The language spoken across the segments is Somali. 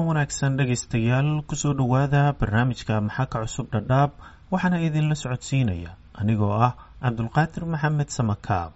wanaagsan dhegaystayaal kusoo dhowaada barnaamijka maxaa ka cusub dhadhaab waxaana idinla socodsiinaya anigoo ah cabdulqaadir maxamed samakaab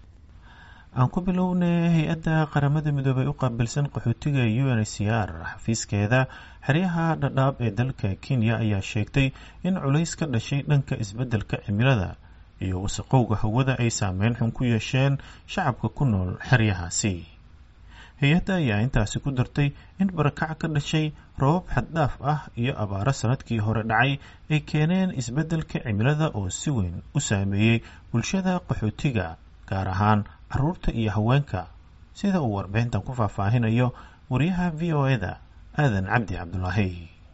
aan ku bilownay hay-adda qaramada midoobay u qaabilsan qaxootiga u n c r xafiiskeeda xeryaha dhadhaab ee dalka kenya ayaa sheegtay in culays ka dhashay dhanka isbeddelka cimilada iyo wasaqowga hawada ay saameyn xun ku yeesheen shacabka ku nool xeryahaasi hay-adda ayaa intaasi ku dartay in barakac ka dhashay robab xaddhaaf ah iyo abaaro sanadkii hore dhacay ay keeneen isbeddelka cimilada oo si weyn u saameeyey bulshada qaxootiga gaar ahaan caruurta iyo haweenka sida uu warbixintan ku faahfaahinayo wariyaha v o e da aadan cabdi cabdulaahi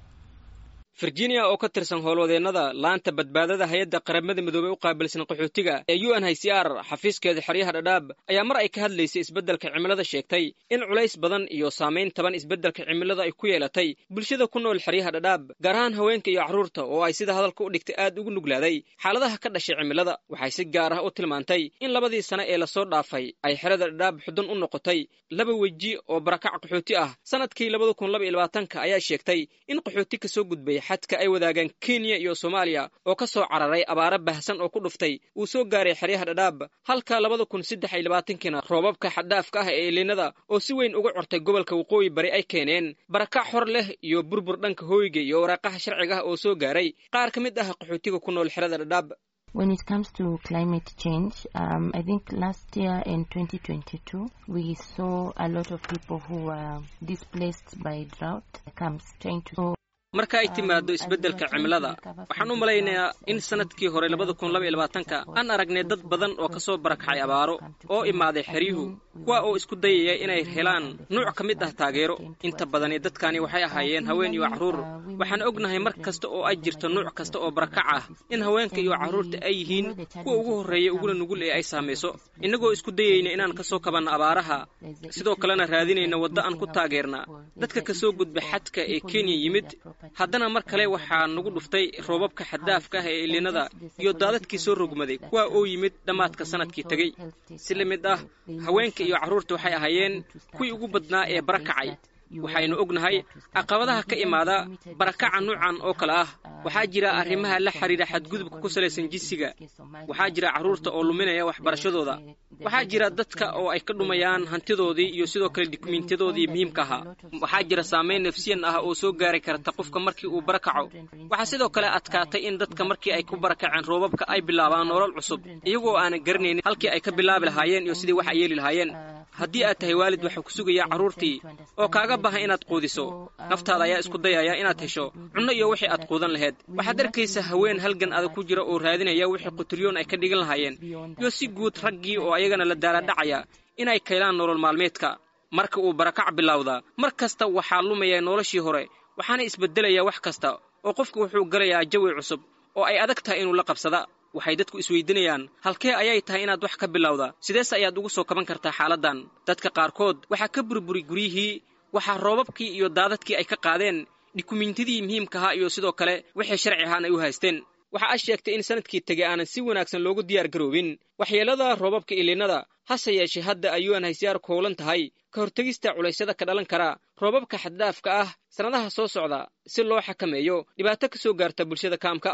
virginia oo ka tirsan howlwadeennada laanta badbaadada hay-adda qaramada midoobey u qaabilsan qaxootiga ee u n h c r xafiiskeeda xeryaha dhadhaab ayaa mar ay ka hadlaysay isbeddelka cimilada sheegtay in culays badan iyo saamayn taban isbeddelka cimilada ay ku yeelatay bulshada ku nool xeryaha dhadhaab gaar ahaan haweenka iyo carruurta oo ay sida hadalka u dhigtay aad ugu nuglaaday xaaladaha ka dhashay cimilada waxay si gaar ah u tilmaantay in labadii sane ee lasoo dhaafay ay xerada dhadhaab xudun u noqotay laba weji oo barakac qaxooti ah sanadkii labada kun laba iyo labaatanka ayaa sheegtay in qaxooti kasoo gudbay xadka ay wadaagaan kenya iyo soomaaliya oo ka soo cararay abaaro bahsan oo ku dhuftay uu soo gaaray xeryaha dhadhaab halka labada kun saddex iyo labaatankiina roobabka xadhaafka ah ee eliinada oo si weyn uga cortay gobolka waqooyi bari ay keeneen barakac xor leh iyo burbur dhanka hooyga iyo waraaqaha sharciga ah oo soo gaaray qaar ka mid ah qaxootiga ku nool xerada dhadhaab When it comes to climate change, um, I think last year in 2022, we saw a lot of people who were displaced by drought comes trying to marka ay timaado isbeddelka cimilada waxaan u malaynayaa in sanadkii hore labada kun laba iyo labaatanka aan aragnay dad badan oo kasoo barakacay abaaro oo imaaday xeryuhu kuwa oo isku dayaya inay helaan nuuc ka mid ah taageero inta badani dadkani waxay ahaayeen haween iyo carruur waxaan ognahay mar kasta oo ay jirto nuuc kasta oo barakac ah in haweenka iyo carruurta ay yihiin kuwa ugu horreeya uguna nugul ee ay saamayso innagoo isku dayayna inaan kasoo kabanno abaaraha sidoo kalena raadinayna waddo aan ku taageerna dadka kasoo gudba xadka ee kenya yimid haddana mar kale waxaa nagu dhuftay roobabka xaddaafka ah ee iliinada iyo daadadkii soo rogmaday kuwa oo yimid dhammaadka sanadkii tegey si la mid ah haweenka iyo carruurta waxay ahaayeen kuwii ugu badnaa ee barakacay waxaynu ognahay caqabadaha ka imaada barakaca nuucan oo kale ah waxaa jira arrimaha la xidhiidha xadgudubka ku salaysan jinsiga waxaa jira carruurta oo luminaya waxbarashadooda waxaa jira dadka oo ay ka dhumayaan hantidoodii iyo sidoo kale dukumiintiyadoodii muhiimka ahaa waxaa jira saamayn nafsiyan ah oo soo gaari karta qofka markii uu barakaco waxaa sidoo kale adkaatay in dadka markii ay ku barakaceen roobabka ay bilaabaan nolol cusub iyagoo aanan garanaynin halkii ay ka bilaabi lahaayeen iyo sidii wax ay yeeli lahaayeen haddii aad tahay waalid waxaa ku sugaya carruurtii oo kaaga bahan inaad quudiso naftaada ayaa isku dayaya inaad hesho cunno iyo wixii aad quudan lahayd waxaad arkaysa haween halgan adag ku jira oo raadinaya wixii qutiryoon ay ka dhigan lahaayeen iyo si guud raggii oo ayagana la daaladhacaya inay kaylaan nolol maalmeedka marka uu barakac bilowdaa mar kasta waxaa lumaya noloshii hore waxaana isbeddelaya wax kasta oo qofku wuxuu galayaa jawi cusub oo ay adag tahay inuu la qabsada waxay dadku isweydiinayaan halkee ayay tahay inaad wax ka bilowda sidees ayaad ugu soo kaban kartaa xaaladdan dadka qaarkood waxaa ka burburi guryihii waxaa roobabkii iyo daadadkii ay ka qaadeen dhikumiintidii muhiimka ahaa iyo sidoo kale wixii sharci ahaan ay u haysteen waxa a sheegtay in sanadkii tegey aanan si wanaagsan loogu diyaar garoobin waxyeelada roobabka iliinada hase yeeshee hadda ay u n haysiyaar koolan tahay ka hortegista culaysyada ka dhalan kara roobabka xaddaafka ah sannadaha soo socda si loo xakameeyo dhibaato ka soo gaarta bulshada kaamka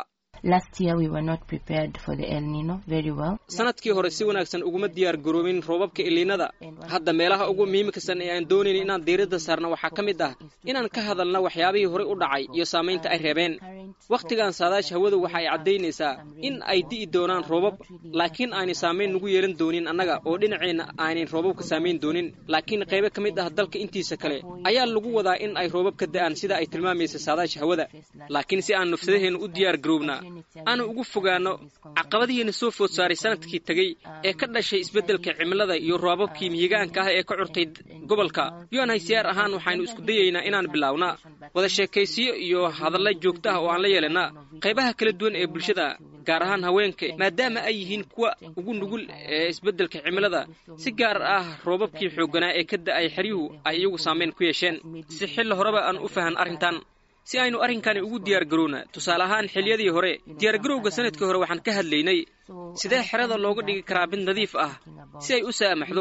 sanadkii hore si wanaagsan uguma diyaar garoobin roobabka iliinada hadda meelaha ugu muhiimkasan ee aan doonayn inaan diiradda saarna waxaa ka mid ah inaan ka hadalna waxyaabihii horey u dhacay iyo saamaynta ay reebeen wakhtigan saadaasha hawadu waxa ay caddaynaysaa in ay di'i doonaan roobab laakiin aanay saamayn nagu yeelan doonin annaga oo dhinaceenna aanay roobabka saamayn doonin laakiin qaybo ka mid ah dalka intiisa kale ayaa lagu wadaa in ay roobab ka da'aan sida ay tilmaamaysa saadaasha hawada laakiin si aan nafsadaheenna u diyaar garoobna aanu ugu fogaanno caqabadihiina soo food saaray sanadkii tegey ee ka dhashay isbeddelka cimilada iyo roobabkii mihigaanka ah ee ka curtay gobolka un haysiyaar ahaan waxaynu isku dayaynaa inaan bilaawna wada sheekaysiyo iyo hadalla joogto ah oo aan la yeelana qaybaha kala duwan ee bulshada gaar ahaan haweenka maadaama ay yihiin kuwa ugu nugul ee isbeddelka cimilada si gaar ah roobabkii xoogganaa ee ka da'ay xeryuhu ay iyagu saamayn ku yeesheen si xilli horeba aan u fahan arrintan si aynu arrinkani ugu diyaar garowna tusaale ahaan xiliyadii hore diyaargarowga sanadkii hore waxaan ka hadlaynay sidee xerada looga dhigi karaa mid nadiif ah si ay u saamaxdo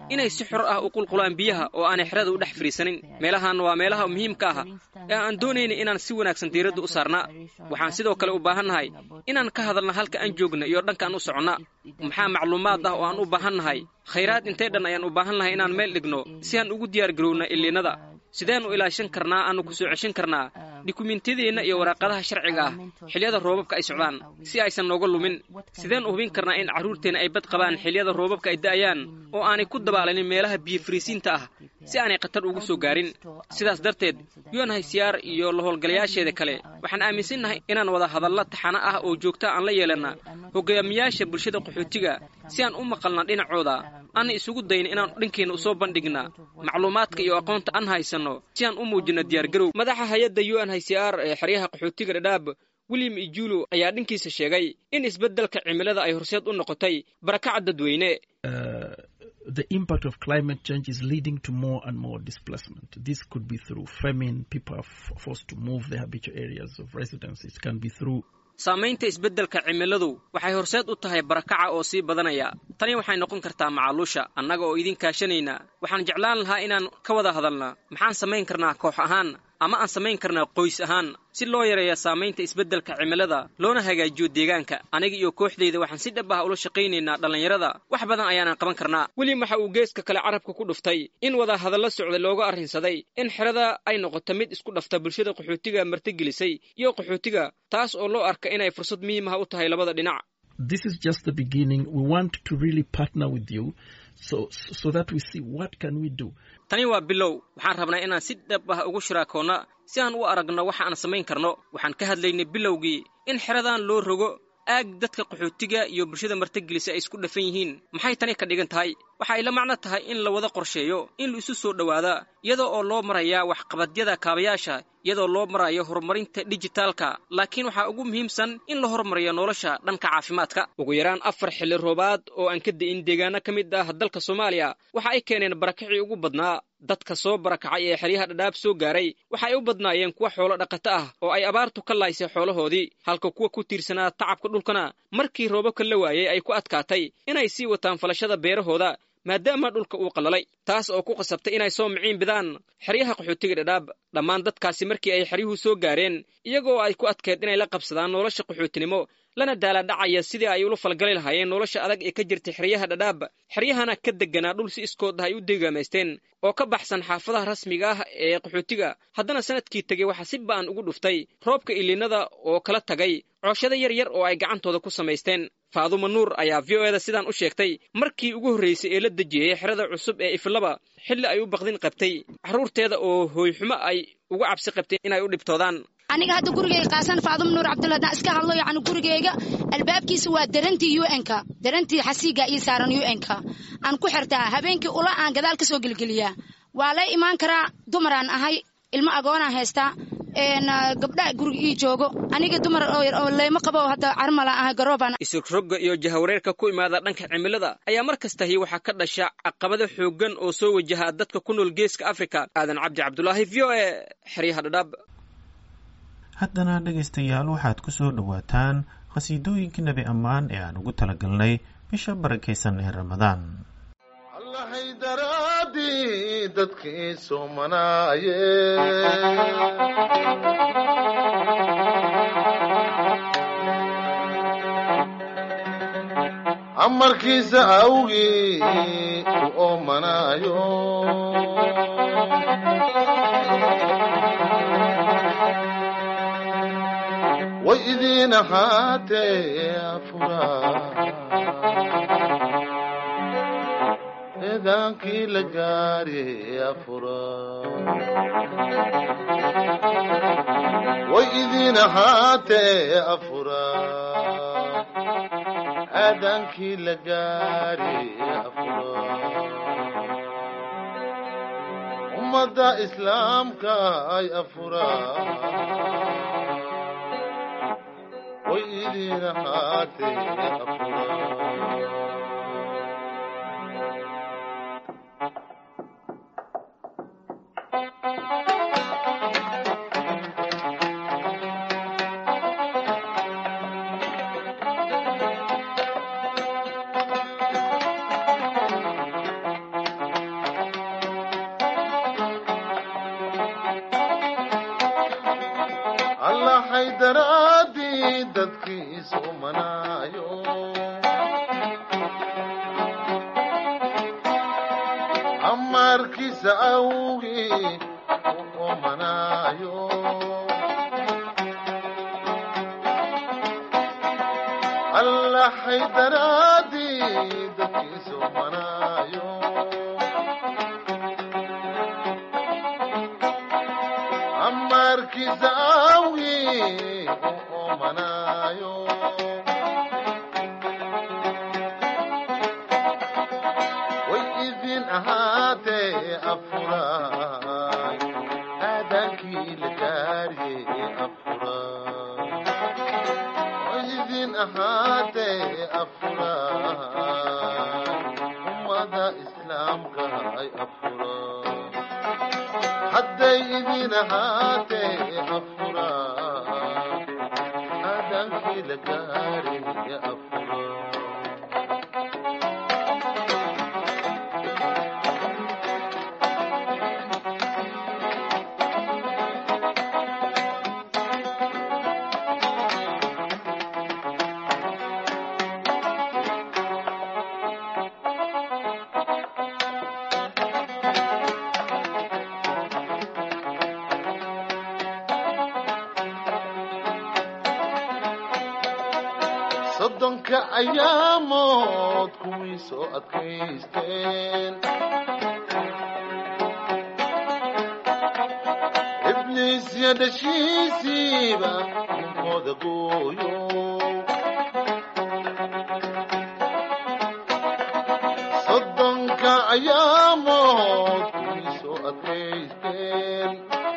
inay si xor ah u qulqulaan biyaha oo aanay xerada u dhex fadhiisanin meelahan waa meelaha muhiimka ah ee aan doonayna inaan si wanaagsan diiradda u saarnaa waxaan sidoo kale u baahannahay inaan ka hadalna halka aan joogna iyo dhankaan u soconna maxaa macluumaad ah oo aan u baahannahay khayraad intay dhan ayaan u baahannahay inaan meel dhigno si aan ugu diyaar garowna illiinada sideen u ilaashan karnaa aanu ku soo ceshan karnaa dukumentiyadeenna iyo waraaqadaha sharciga ah xilliyada roobabka ay socdaan si aysan nooga lumin sideen u hubin karnaa in carruurteenna ay bad qabaan xilliyada roobabka ay da'ayaan oo aanay ku dabaalanin meelaha biyo fariisiinta ah si aanay khatar ugu soo gaarin sidaas darteed unhcr iyo la howlgalayaasheeda kale waxaan aaminsannahay inaan wada hadalla taxano ah oo joogta aan la yeelanna hogaamiyaasha bulshada qaxootiga si aan u maqalna dhinacooda aanna isugu dayna inaan dhankeenna usoo bandhigna macluumaadka iyo aqoonta aan haysanno si aan u muujinno diyaargarow madaxa hay-adda u n h c r ee xeryaha qaxootiga dhadhaab william ijulo ayaa dhankiisa sheegay in isbeddelka cimilada ay horseed u noqotay barakaca dadweyne the impact of climate change is leading to more and more displacement. This could be through famine, people are forced to move their habitual areas of residence. It can be through saamaynta isbeddelka cimiladu waxay horseed u tahay barakaca oo sii badanaya tani waxay noqon kartaa macaluusha annaga oo idin kaashanayna waxaan jeclaan lahaa inaan ka wada hadalna maxaan samayn karnaa koox ahaan ama aan samayn karnaa qoys ahaan si loo yareeya saamaynta isbeddelka cimilada loona hagaajiyo deegaanka aniga iyo kooxdayda waxaan si dhab ah ula shaqaynaynaa dhallinyarada wax badan ayaanan qaban karnaa weliba waxa uu geeska kale carabka ku dhuftay in wada hadalla socda looga arrinsaday in xerada ay noqoto mid isku dhafta bulshada qaxootiga martigelisay iyo qaxootiga taas oo loo arka inay fursad muhiimaha u tahay labada dhinac this is just the beginning. We want to really partner with you so, so that we see what can we do. tani waa bilow waxaan rabnaa inaan si dhab ah ugu shiraakoonna si aan u aragno waxa aan samayn karno waxaan ka hadlaynay bilowgii in xeradan loo rogo aag dadka qaxootiga iyo bulshada martigelisa ay isku dhafan yihiin maxay tani ka dhigan tahay waxa ay la macno tahay in la wada qorsheeyo in la isu soo dhowaada iyadoo oo loo marayaa waxqabadyada kaabayaasha iyadoo loo marayo horumarinta dijitaalka laakiin waxaa ugu muhiimsan in la horumariyo nolosha dhanka caafimaadka ugu yaraan afar xilli roobaad oo aan ka da'in deegaano ka mid ah dalka soomaaliya waxa ay keeneen barakacii ugu badnaa dadka soo barakacay ee xeryaha dhadhaab soo gaaray waxa ay u badnaayeen kuwa xoolo dhaqato ah oo ay abaartu ka laaysay xoolahoodii halka kuwa ku tiirsanaa tacabka dhulkana markii roobabka la waayey ay ku adkaatay inay sii wataan falashada beerahooda maadaama dhulka uu qallalay taas oo ku qasabtay inay soo miciin bidaan xeryaha qaxootiga dhadhaab dhammaan dadkaasi markii ay xeryuhu soo gaareen iyagoo ay ku adkeed inay la qabsadaan nolosha qaxootinimo lana daaladhacaya sidii ay ula falgali lahaayeen nolosha adag ee ka jirtay xeryaha dhadhaab xeryahana ka degganaa dhul si iskood ah ay u deegaamaysteen oo ka baxsan xaafadaha rasmiga ah ee qaxootiga haddana sanadkii tegey waxaa si ba'an ugu dhuftay roobka iliinada oo kala tagay cooshada yar yar oo ay gacantooda ku samaysteen faaduma nuur ayaa v o eda sidaan u sheegtay markii ugu horraysay ee la dejiyey xerada cusub ee iflaba xilli ay u baqdin qabtay carruurteeda oo hooyxumo ay uga cabsi qabteen inay u dhibtoodaan aniga hadda gurigeyga qaasan faadum nuur cabdulla haddaan iska hadlo yacni gurigeyga albaabkiisa waa darantii u n-ka darantii xasiiga ii saaran u n-ka aan ku xirtaa habeenkii ula aan gadaal ka soo gelgeliyaa waa lay imaan karaa dumaraan ahay ilmo agoonaan haystaa gabdhaha guriga ii joogo aniga dumar oo leyma qabo hadda carmala ahay garoobaan isrogga iyo jahawareerka ku imaada dhanka cimilada ayaa mar kastahi waxaa ka dhasha caqabado xooggan oo soo wajaha dadka ku nool geeska afrika aadan cabdi cabdulaahi v o e xeryaha dhadhaab haddana dhegaystayaal waxaad ku soo dhowaataan khasiidooyinkii nebi ammaan ee aan ugu talagalnay bisha barakaysan ee ramadaan allahay daraadii dadkii soomanaaye amarkiisa awgii u oomanaayo way idiin ahaatee afuraa eedaankii la gaari afuraa way idiin ahaatee afuraa aadaankii la gaari afuraa ummadda islaamka ay afuraa way idiin ahaatee afuraa allahay daraadii dadkiisu manaayo amarkiisa awgii u omanaayo allahay daraadii dadkiisu manaayo amarkiisa awgii u omanaayo way idin ahaatee afuraay aadaankii la gaariyey afuraay way idin ahaatee afuraay ummada islaamka ay afuraay hadday idin ahaatee afuraay aadaankii la gaariyey afuraay soddonka ayaamood kuwii soo adkaysteen ibliisya dhashiisiiba ninkooda gooyo soddonka ayaamood kuwii soo adkaysteen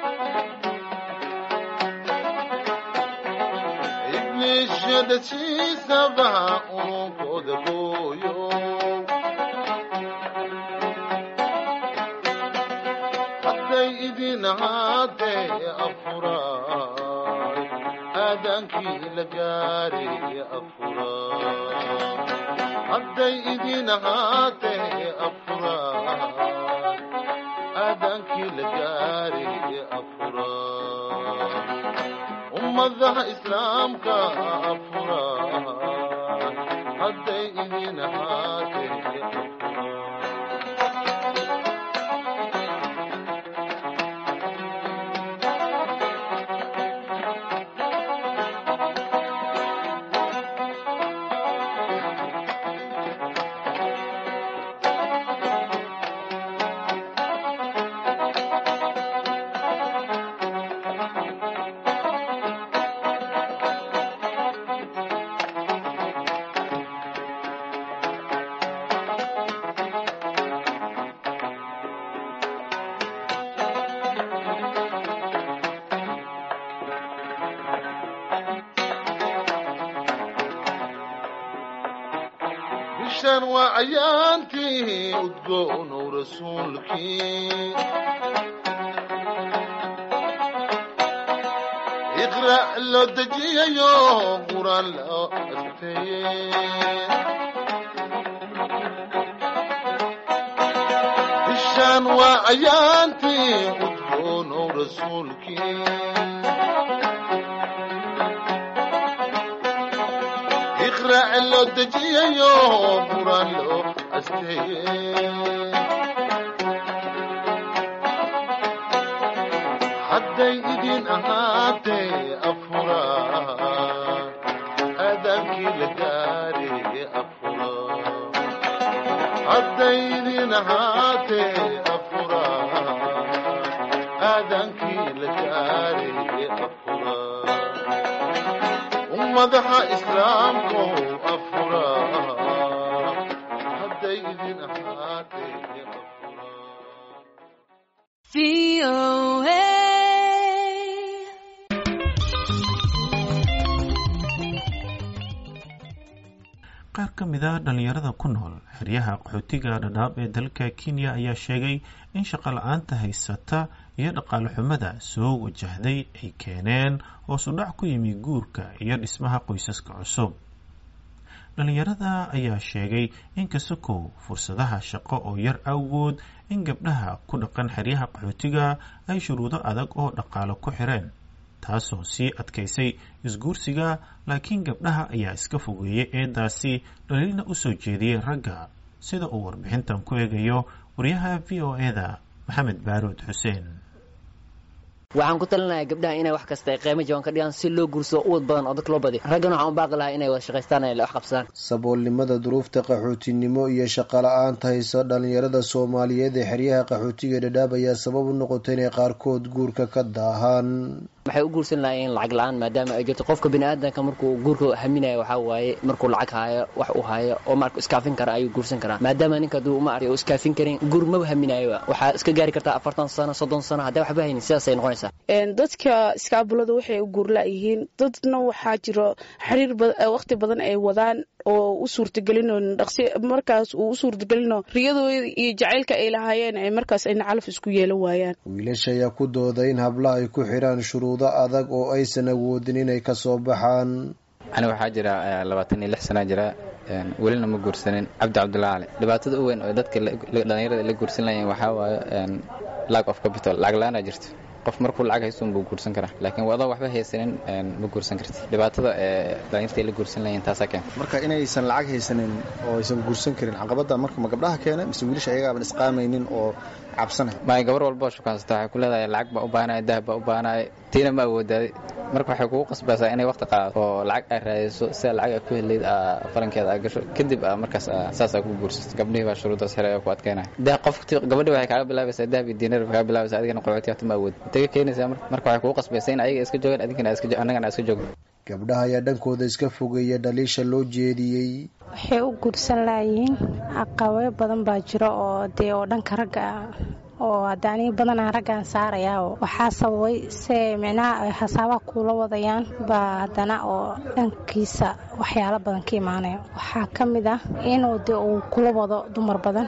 ibliisyadhashiisaba ununkooda gooyo hadday idin ahaatee afuraay aadaankii la gaariyey afuraay hadday idin ahaatee afuraay aadaankii la gaariyey afuraay ummadaha islaamka afuraay hadday idin ahaatee afuraay bishan waa ayaantii udgoonow rasuulkii iqra' loo dejiyayo quraan loo asteeyey bishan waa ayaantii udgoonow rasuulkii iqra' loo dejiyayo quraan loo asteeyey hadday idin ahaatee afuraay aadaankii la gaariyey afuraay hadday idin ahaatee afuraay aadaankii la gaariyey afuraay ummadaha islaamku afuraay hadday idin ahaatee afuraay qaar ka mid a dhallinyarada ku nool xeryaha qaxootiga dhadhaab ee dalka kenya ayaa sheegay in shaqo la-aanta haysata iyo dhaqaale xumada soo wajahday ay keeneen hoos u dhac ku yimi guurka iyo dhismaha qoysaska cusub dhallinyarada ayaa sheegay in kasakow fursadaha shaqo oo yar awgood in gabdhaha ku dhaqan xeryaha qaxootiga ay shuruudo adag oo dhaqaale ku xireen taasoo sii adkaysay isguursiga laakiin gabdhaha ayaa iska fogeeyey eedaasi dhaliilna u soo jeediyey ragga sida uu warbixintan ku eegayo wariyaha v o e da maxamed baaruud xuseen waxaan ku talinayaa gabdhaha inay wax kasta ay qiimo jaban ka dhigaan si loo guursado uwad badan oo dadka loo badiyo raggana waxaan u baaqi lahaa inay wada shaqaystaan ay wax qabsadaan saboolnimada duruufta qaxootinimo iyo shaqala-aanta haysa dhalinyarada soomaaliyeed ee xeryaha qaxootiga dhadhaab ayaa sabab u noqotay inay qaarkood guurka ka daahaan waxay u guursan lahaayeen lacag la-aan maadaama ay jirto qofka biniaadanka markuu guurka haminayo waxaa waaye markuu lacag haayo wax uu haayo oo marka iskaafin kara ayuu guursan karaa maadaama ninka haduu ma arka iskaafin karin guur maba haminayoba waxaa iska gaari kartaa afartan sano soddon sano hadday waxba haynin sidaasay noqonaysaa dadka iskaabulada waxay u guurla-yihiin dadna waxaa jiro xiriir waqti badan ay wadaan oo u suurtagelino dhaqsi markaas uu u suurtagelino riyadooda iyo jacaylka ay lahaayeen ay markaas ayna calaf isku yeelan waayaan wiilasha ayaa ku dooda in hablaha ay ku xidhaan shuruudo adag oo aysan awoodin inay kasoo baxaan ani waxaa jira labaatan iyo lix sanaa jira welina ma guursanin cabdi cabdulla cali dhibaatada u weyn oo dadka dhalinyarada la guursan lahayen waxaa waaye lack of capital lacag la-aanaa jirto qof markuu lacag haysto buu guursan karaa laakiin wadoo waxba haysanin ma guursan karti dhibaatada ee dhalinyarta la guursan lahayn taasaa keenta marka inaysan lacag haysanin oo aysan guursan karin caqabada marka ma gabdhaha keena mise wiilasha ayagaaban isqaamaynin oo cabsanay maay gabar walba oo shukaansata waxay ku leedahay lacag baa u baahanaya dahab baa u baahanaya tiina ma awoodaaday marka waxay kugu qasbaysaa inay waqti qaadato oo lacag ay raadiso sida lacag ay ku helayd falankeeda ay gasho kadib markaas saas ay ku guursato gabdhihii baa shuruudaas helay oo ku adkeynaya qof gabadhii waxay kaaga bilaabaysaa dahab iyo diinar bay kaaga bilaabaysaa adigana qoxooti hata ma awood intay ka keenaysaa marka waxay kugu qasbaysaa in ayaga iska joogaan adinkana annagana iska joogno gabdhaha ayaa dhankooda iska fogeeya dhaliisha loo jeediyey waxay u guursan laayihiin caqabado badan baa jiro oo dee oo dhanka ragga ah oo hadda aniga badanaa raggaan saarayaa waxaa sababay se micnaha ay hasaabaha kuula wadayaan baa haddana oo dhankiisa waxyaalo badan ka imaanaya waxaa ka mid ah inuu de uu kula wado dumar badan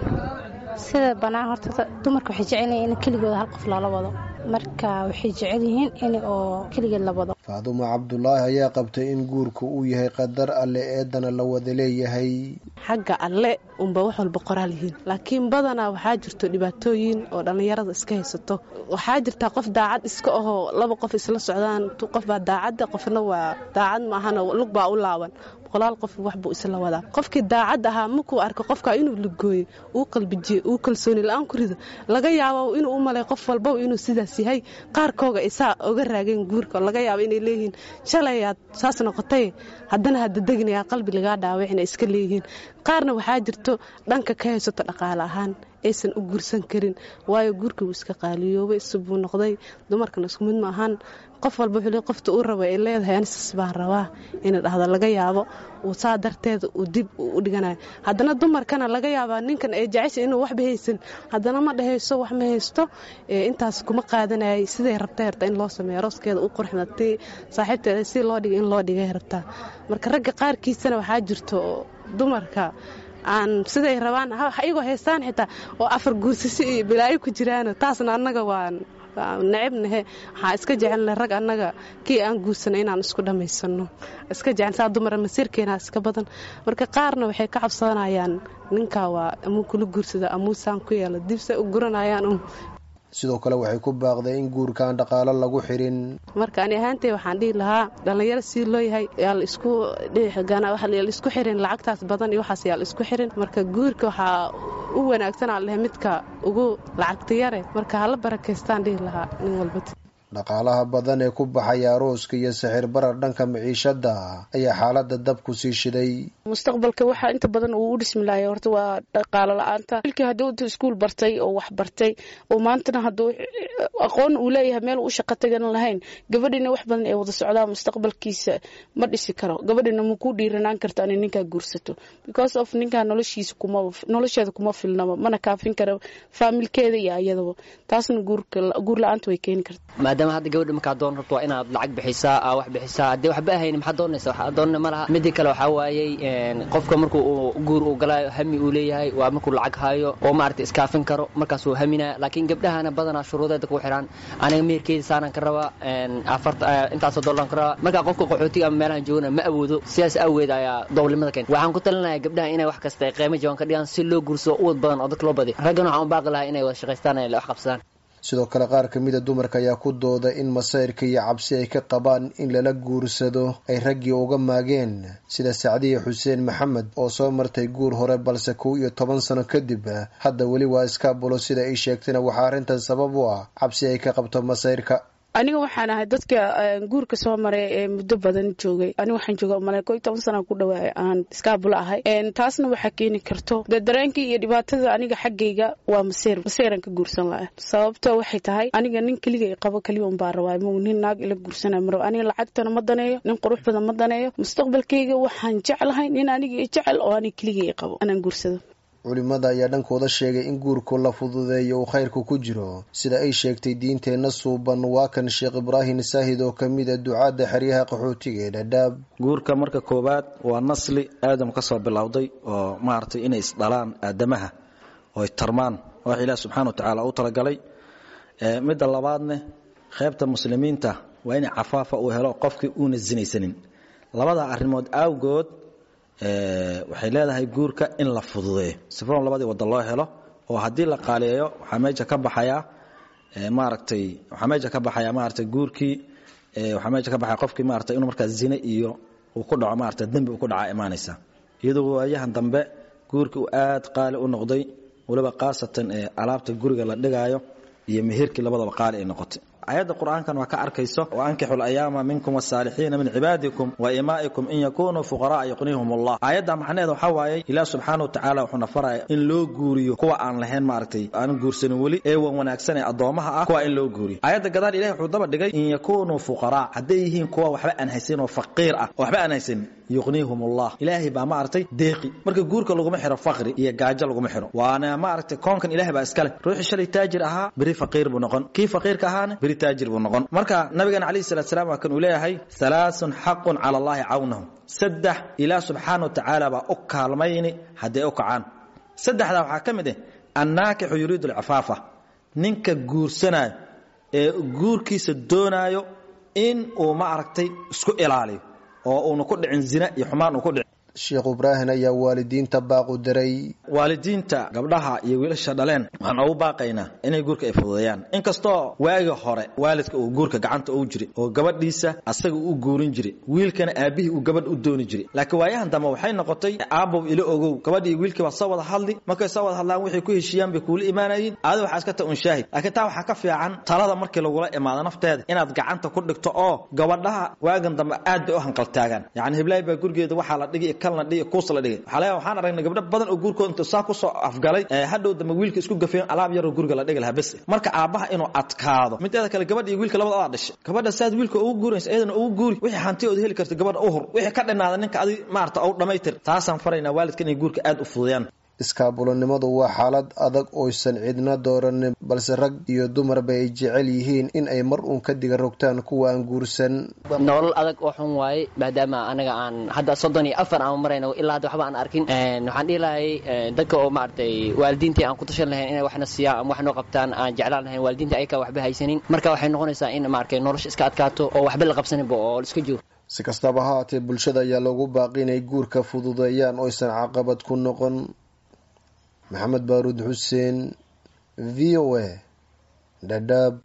sida bannaan horta dumarka waxay jecelyihin in keligooda hal qof loola wado marka waxay jecel yihiin in oo keligeed la wado faadumo cabdulaahi ayaa qabtay in guurka uu yahay qadar alle eedana la wada leeyahay xagga alle unba wax walba qoraal yihiin laakiin badanaa waxaa jirto dhibaatooyin oo dhallinyarada iska haysato waxaa jirtaa qof daacad iska ahoo laba qof isla socdaan qof baa daacadda qofna waa daacad maahana lug baa u laaban boqolaal qof waxbuu isla wadaa qofkii daacad ahaa markuu arko qofka inuu lugooyo uu qalbijiye uu kalsooni la-aan ku rido laga yaabo inuu u malay qof walbaba inuu sidaas yahay qaarkooga isaa oga raageen guurka laga yaabo inay leeyihiin shalayaad saas noqotay haddana hadadeginayaa qalbi lagaa dhaawacina iska leeyihiin qaarna waxaa jirto dhanka ka haysato dhaqaale ahaan aysan u guursan karin waayo guurkii wuu iska qaaliyoobay isubuu noqday dumarkan isku mid ma ahaan qof walba wuxuu leey qofta uu raba ay leedahay anisas baan rabaa ina dhahdo laga yaabo uu saa darteeda uu dib u dhiganayo haddana dumarkana laga yaabaa ninkan ay jecesha inuu waxba haysan haddana ma dhehayso wax ma haysto intaas kuma qaadanayay siday rabtay rabtaa in loo sameeyo rooskeeda u qurxda tii saaxiibteeda si loo dhigay in loo dhigay rabtaa marka ragga qaarkiisana waxaa jirto dumarka aan siday rabaan iyagoo haystaan xitaa oo afar guursasi iyo bilaayo ku jiraan taasna annaga waan necebnahe waxaa iska jecelna rag annaga kii aan guursanay inaan isku dhammaysano iska jecel saa dumara masiirkeena iska badan marka qaarna waxay ka cabsanayaan ninkaa waa amuu kula guursada amuusaan ku yeela dibse u guranayaan sidoo kale waxay ku baaqday in guurkaan dhaqaalo lagu xirin marka ani ahaantay waxaan dhihi lahaa dhallinyaro sii loo yahay yaa la isku isku xirin lacagtaas badan iyo waxaas yaa la isku xirin marka guurka waxaa u wanaagsanaa lehe midka ugu lacagta yare marka hala barakaystaan dhihi lahaa nin walba dhaqaalaha badan ee ku baxaya arooska iyo sixir barar dhanka maciishada ayaa xaalada dab ku sii shiday mustaqbalka waxaa inta badan uu u dhismi lahay horta waa dhaqaalo la-aanta wilkii hadduu intuu iskuul bartay oo wax bartay oo maantana hadduu aqoon uu leeyahay meel u shaqo tagan lahayn gabadhina wax badan ee wada socdaa mustaqbalkiisa ma dhisi karo gabadhina ma ku dhiiranaan karto inay ninkaa guursato because of ninkaa noloshiisa kuma nolosheeda kuma filnaba mana kaafin karo faamilkeeda iyo ayadaba taasna guur la-aanta way keeni karta maadaama hadda gabadha markaa doon rabto waa inaad lacag bixisaa aa wax bixisaa haddii waxba ahayni maxaa doonaysa waxaa doonana ma laha midii kale waxaa waayey qofka markuu uu guur uu galaayo hami uu leeyahay waa markuu lacag hayo oo maaragtay iskaafin karo markaas uu haminaya laakiin gabdhahana badanaa shuruudeeda ku xidhaan aniga meherkeeda saanaan ka rabaa afarta intaasoo dollaan ka rabaa markaa qofka qaxootiga ama meelahan joogana ma awoodo sidaas awgeed ayaa dowlimada keenta waxaan ku talinayaa gabdhaha inay wax kasta qiimo jaban ka dhigaan si loo guursado uwad badan oo dadka loo badiyo raggana waxaan u baaqi lahaa inay wada shaqaystaan ay wax qabsadaan sidoo kale qaar kamida dumarka ayaa ku dooda in masayrka iyo cabsi ay ka qabaan in lala guursado ay raggii uga maageen sida sacdiya xuseen maxamed oo soo martay guur hore balse kow iyo toban sano kadib hadda weli waa iskaabulo sida ay sheegtayna waxaa arrintan sabab u ah cabsi ay ka qabto masayrka aniga waxaan ahay dadka guurka soo maray ee muddo badan joogay aniga waxaan jooga umale ko iyo toban sana ku dhawaay aan iskaabulo ahay taasna waxaa keeni karto dee dareenkii iyo dhibaatada aniga xaggayga waa maseer maseeran ka guursan laha sababto waxay tahay aniga nin keliga i qabo keliya un baa rabaa mo nin naag ila guursana ma rabo aniga lacagtana ma daneeyo nin qurux badan ma daneeyo mustaqbalkayga waxaan jeclahay nin aniga i jecel oo aniga keliga i qabo anaan guursado culimada ayaa dhankooda sheegay in guurku la fududeeyo uu khayrku ku jiro sida ay sheegtay diinteenna suuban waa kan sheekh ibraahim saahid oo kamid a ducaadda xeryaha qaxootiga ee dhadhaab guurka marka koowaad waa nasli aadam ka soo bilowday oo maaragtay inay isdhalaan aadamaha oo ay tarmaan wax ilaah subxana wa tacaala u talagalay midda labaadne qaybta muslimiinta waa inay cafaafa uu helo qofkii uuna sinaysanin labada arrimood awgood waxay leedahay guurka in la fududeeyo sifoon labadii wadda loo helo oo haddii la qaaliyeeyo waxaa meesha ka baxayaa maaragtay waxaa meesha ka baxayaa maaragtay guurkii waxaa meesha ka baxaya qofkii maaragtay inuu markaa zine iyo uu ku dhaco maaragtay dembi uu ku dhaca imaanaysa iyadoo waayahan dambe guurkii uu aad qaali u noqday waliba khaasatan ee alaabta guriga la dhigaayo iyo meherkii labadaba qaali ay noqotay ayadda qur-aankan waa ka arkayso waankixu layaama minkum wasaalixiina min cibaadikum wa imaa'ikum in yakunuu fuqara'a yuqnihum allah aayadda macnaheeda waxaa waaye ilaah subxaana wa tacaala wuxuuna faraya in loo guuriyo kuwa aan lahayn maaragtay aan guursanin weli ee wan wanaagsan ee addoommaha ah kuwa in loo guuriyo aayadda gadaal ilahi wuxuu daba dhigay in yakunuu fuqaraa hadday yihiin kuwa waxba aan haysanin oo faqiir ah oo waxba aan haysanin yuqnihum allah ilaahay baa maaragtay deeqi marka guurka laguma xiro faqri iyo gaajo laguma xiro waana maaragtay koonkan ilahay baa iskale ruuxii shalay taajir ahaa beri faqiir buu noqon kii faqiirka ahaana beri taajir buu noqon marka nabigan calayhi salatu salaam waa kan uu leeyahay halaasun xaqun cala allahi cawnahum saddex ilaah subxaana wa tacaala baa u kaalmayni hadday u kacaan saddexdaa waxaa ka mid ah annaakixu yuriidu alcifaafa ninka guursanayo ee guurkiisa doonaayo in uu maaragtay isku ilaaliyo oo uuna ku dhicin zina iyo xumaan uu ku dhicin sheekh ibraahim ayaa waalidiinta baaqu diray waalidiinta gabdhaha iyo wiilasha dhaleen waxaan ugu baaqaynaa inay guurka ay fududeeyaan inkastoo waagi hore waalidka uu guurka gacanta ugu jiray oo gabadhiisa asaga u guurin jiray wiilkana aabbihii uu gabadh u dooni jiray laakiin waayahan dambe waxay noqotay aabow ila ogow gabadhii wiilkii baa soo wada hadli markay soo wada hadlaan waxay ku heshiiyaan bay kuula imaanayeen aadi waxaa iska ta un shaahid laakiin taa waxaa ka fiican talada markii lagula imaado nafteeda inaad gacanta ku dhigto oo gabadhaha waagan dambe aad bay u hanqaltaagaan yacni heblaay baa gurigeeda waxaa la dhigi kalna dhigi kuus la dhigay waxaa laga waxaan aragnay gabdho badan oo guurkooda intuu saa kusoo afgalay hadhow dambe wiilka isku gafeen alaab yaroo guriga la dhigi lahaa bes marka aabbaha inuu adkaado mideeda kale gabadha iyo wiilka labada adaa dhashay gabadha saad wiilka ugu guuraysa iyadana ugu guuri wixii hanti ood heli karta gabadha u hur wixii ka dhinaada ninka adi maarata ou dhammaytir taasaan faraynaa waalidka inay guurka aad u fududayaan iskaabulonimadu waa xaalad adag oysan cidna dooranin balse rag iyo dumarba ay jecel yihiin in ay mar uun ka diga rogtaan kuwa aan guursan nolol adag oo xun waaye maadaama anaga aan hadda soddon iyo afar aan marayno ilaa hadda waxba aan arkin waxaan dhihi lahay dadka oo maaragtay waalidiintii aan ku tashan lahayn inay waxna siiyaan ama wax noo qabtaan aan jeclaan lahayn waalidiinta ayakaa waxba haysanin marka waxay noqonaysaa in maaragtay nolosha iska adkaato oo waxba la qabsaninba oo la iska joogo si kastaba ha haatee bulshada ayaa loogu baaqi inay guurka fududeeyaan oysan caqabad ku noqon maxamed baaruud xuseen v o a dhadhaab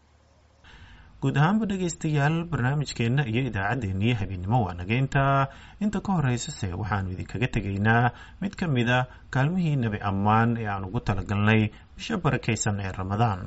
guud ahaanba dhegaystayaal barnaamijkeenna iyo idaacaddeenniyo habeennimo waa nageynta inta ka horeysase waxaanu idinkaga tegaynaa mid ka mid a kaalmihii nebi ammaan ee aan ugu talagalnay bisho barakaysan ee ramadaan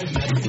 Thank you.